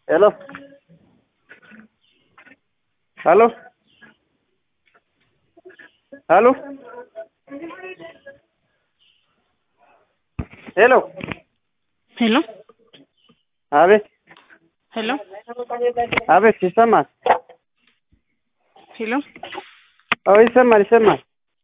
Hello. Hello. Hello. ሄሎ ሄሎ አቤት ሄሎ አቤት ይሰማል ሄሎ አዎ ይሰማል ይሰማል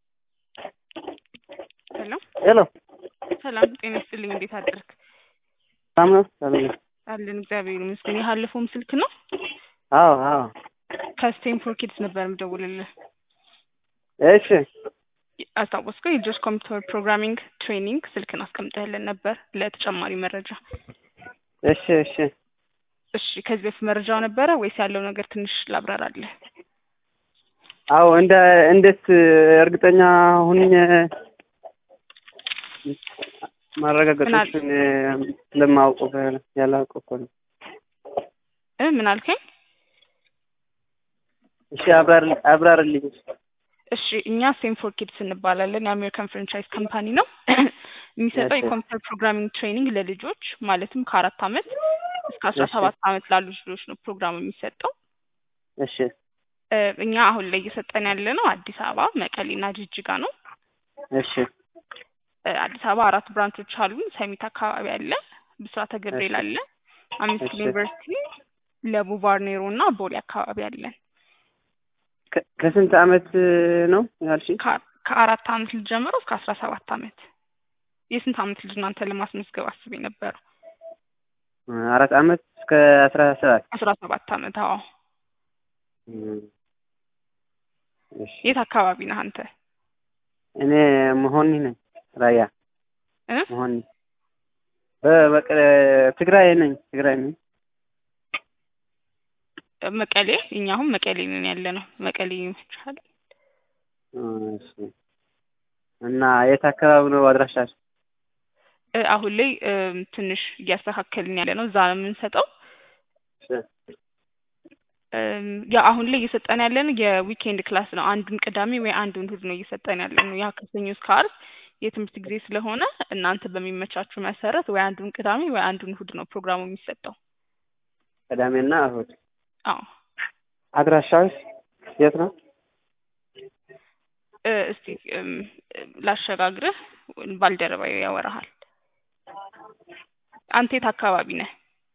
ሄሎ ሄሎ ሰላም ጤና ይስጥልኝ። እንዴት አደርክ? ሰላም ነው ሰላም ነው አለን እግዚአብሔር ይመስገን። የሀለፈውም ስልክ ነው አዎ አዎ ከስቴንፎርድ ኪድስ ነበር የምደውልልህ። እሺ አስታወስከው? የልጆች ኮምፒውተር ፕሮግራሚንግ ትሬኒንግ ስልክን አስቀምጠህልን ነበር ለተጨማሪ መረጃ። እሺ እሺ እሺ ከዚህ በፊት መረጃው ነበረ ወይስ ያለው ነገር ትንሽ ላብራራለህ? አዎ እንደ እንዴት እርግጠኛ ሁኝ ማረጋገጦችን ስለማውቁ ያላውቁ እኮ ነው። እ ምን አልከኝ? እሺ አብራር አብራርልኝ። እሺ እኛ ሴንፎር ኪድስ እንባላለን። የአሜሪካን ፍራንቻይዝ ካምፓኒ ነው። የሚሰጠው እሺ። የኮምፒውተር ፕሮግራሚንግ ትሬኒንግ ለልጆች ማለትም ከአራት አመት እስከ አስራ እሺ። ሰባት አመት ላሉ ልጆች ነው ፕሮግራሙ የሚሰጠው። እሺ እ እኛ አሁን ላይ እየሰጠን ያለ ነው አዲስ አበባ፣ መቀሌና ጅጅጋ ነው። እሺ እ አዲስ አበባ አራት ብራንቾች አሉን። ሰሚት አካባቢ አለ፣ ብስራተ ገብርኤል እሺ። አለ፣ አምስት እሺ። ዩኒቨርሲቲ፣ ለቡ ባርኔሮ እና ቦሌ አካባቢ አለን። ከ- ከስንት አመት ነው ያልሽ? ከ- ከአራት አመት ልጅ ጀምሮ እስከ አስራ ሰባት አመት። የስንት አመት ልጅ እናንተ ለማስመዝገብ አስቤ ነበረው? አራት አመት እስከ አስራ ሰባት አስራ ሰባት አመት። አዎ። እም። እሺ የት አካባቢ ነህ አንተ? እኔ መሆኒ ነኝ ራያ እ መሆኒ በበቀ ትግራይ ነኝ ትግራይ ነኝ። መቀሌ። እኛ አሁን መቀሌ ነን ያለ ነው። መቀሌ ይመችሃል? እሺ እና የት አካባቢ ነው አድራሻሽ? እ አሁን ላይ እም፣ ትንሽ እያስተካከልን ያለ ነው። እዛ ነው የምንሰጠው። እሺ እም፣ ያ አሁን ላይ እየሰጠን ያለን የዊኬንድ ክላስ ነው። አንዱን ቅዳሜ ወይ አንዱን እሑድ ነው እየሰጠን ያለ ነው። ያ ከሰኞ እስከ ዓርብ የትምህርት ጊዜ ስለሆነ እናንተ በሚመቻችሁ መሰረት ወይ አንዱን ቅዳሜ ወይ አንዱን እሑድ ነው ፕሮግራሙ የሚሰጠው። ቅዳሜና እሑድ። አዎ አድራሻሽ የት ነው? እ እስቲ እም፣ ላሸጋግርህ፣ ባልደረባዬ ያወራሃል። አንተ የት አካባቢ ነህ?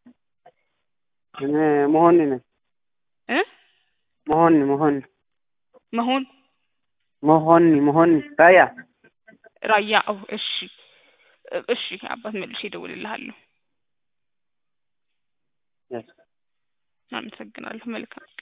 እኔ መሆኒ ነኝ እ መሆኒ መሆኒ መሆን መሆኒ መሆኒ ራያ ራያ። ኦ እሺ እ እሺ አባት መልሼ እደውልልሃለሁ። Yes. አመሰግናለሁ። መልካም